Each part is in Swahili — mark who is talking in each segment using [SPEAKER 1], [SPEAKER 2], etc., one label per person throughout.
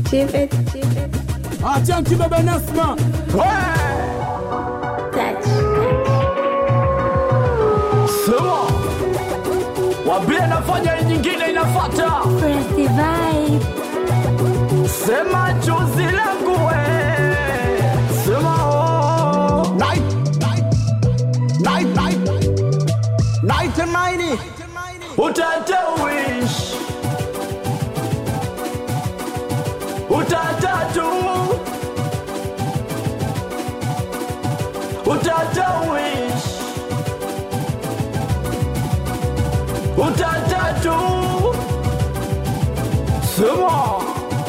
[SPEAKER 1] Chip it, chip it,
[SPEAKER 2] Achanki bebe Nasma.
[SPEAKER 1] touch.
[SPEAKER 3] Sema wambie nafanya hii nyingine inafata.
[SPEAKER 1] Press the vibe.
[SPEAKER 3] Sema chozi langu we, sema oh.
[SPEAKER 2] Night, night, night, night, night and mighty.
[SPEAKER 3] Utata wish Utata tu Utata wish Utata tu Sema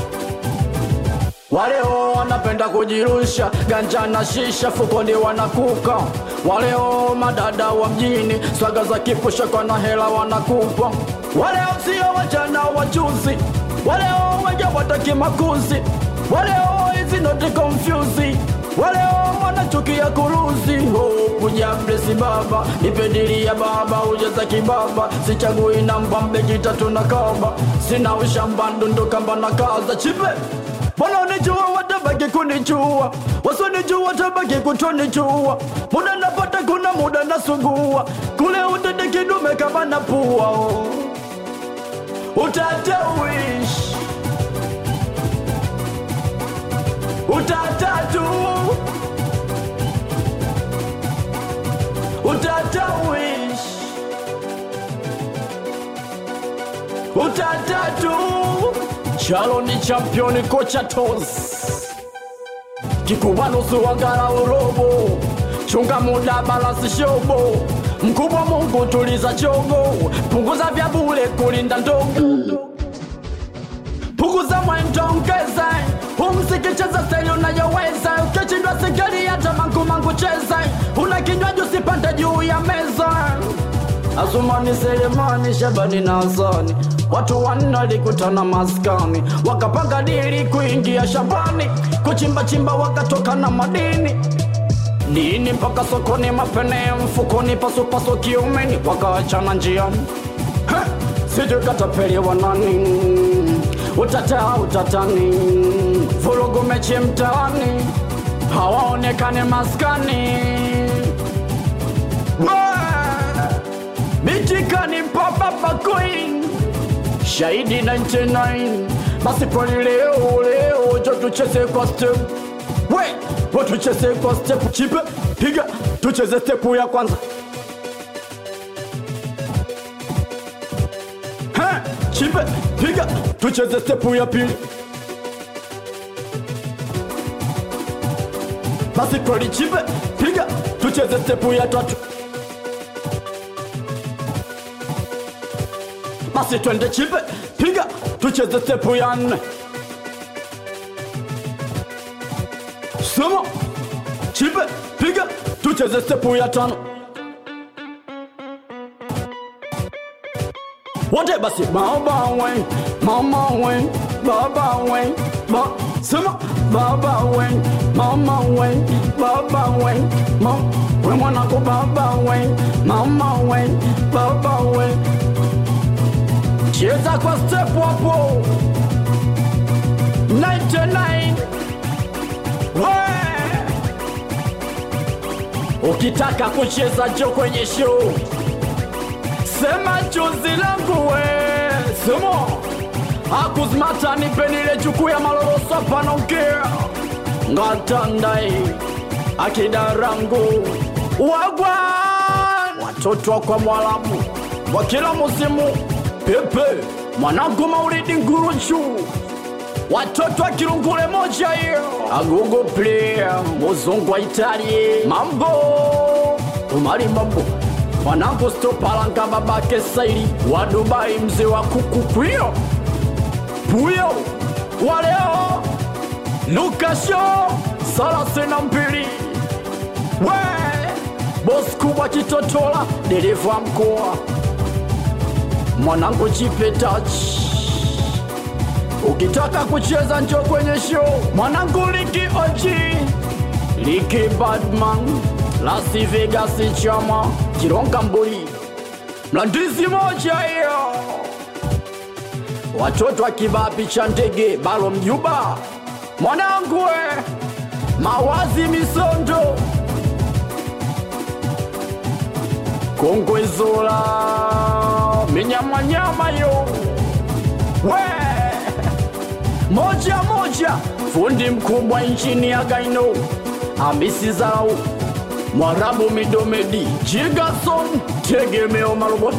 [SPEAKER 3] Waleo wanapenda kujirusha ganja na shisha fukoni wanakuka. Waleo madada wa mjini swaga za kipusha kwa na hela wanakupa. Waleo sio wajana wajuzi, waleo wengi wataki makuzi, waleo hizi noti confuse, waleo wanachukia kuruzi. Oh, kuja blesi baba nipedilia baba ujeza kibaba sichagui namba mbeki tatu na kaba sina ushamba ndundukamba na kaza chipe wanaonijua watabaki kunijua wasionijua watabaki kutonijua muda napata kuna muda nasugua kule utende kidume kama na pua oh. utata wish utata tu utata wish utata tu chalo ni championi kocha tos kikubanusu wangala urobo chunga muda balansi shobo mkubwa mungu tuliza chogo punguza vya bure kulinda ndogo punguza mwendo ongeza umsikicheza steli unayoweza ukishindwa sigari hata mangumangu cheza una kinywaji usipande juu ya meza Azumani Selemani Shabani na Hasani watu wanne walikutana maskani wakapanga dili kuingia shambani kuchimba chimba wakatoka na madini nini mpaka sokoni mapene mfukoni pasupasu kiumeni wakaachana njiani Ha! sijui katapeliwa nani utata utatani vurugu mechi mtaani hawaonekani maskani Bah! mitikani papapa queen shahidi 99 basi poli leo leo jo tucheze kwa step we wo tucheze kwa step chipe piga tucheze step ya kwanza Ha, chipe piga tucheze step ya pili basi poli chipe piga tucheze step ya tatu basi twende chipe piga tucheze stepu ya nne sema chipe piga tucheze stepu ya tano wote basi baba we mama we baba we ba sema baba we mama we baba we ma we mwanako baba we mama we baba we cheza kwa step hapo 99 We! ukitaka kucheza jo kwenye show sema chozi langu we sema akuzmata nipenile jukuu ya maloroso panaongea ngatandai akidarangu wagwa watoto kwa mwalamu wa kila musimu pepe mwanangu maulidi nguruchu watoto wa kirungule moja hiyo agogo player muzungu wa italie mambo umali mambo mwanangu stopalanga babake saili wa dubai mzee wa kuku pwio puyo waleo lukasho salasina mbili we bosi kubwa kitotola dereva mkoa mwanangu chipe touch ukitaka kucheza njo kwenye show mwanangu liki oji liki badman las vegas chama kironga mbuli mlandizi moja hiyo watoto akivaa picha ndege balo mjuba mwanangu we mawazi misondo kongwezola minyamanyama yo we moja moja fundi mkubwa nchini ya gaino amisi zarau mwarabu midomedi jigason tegemeo marobota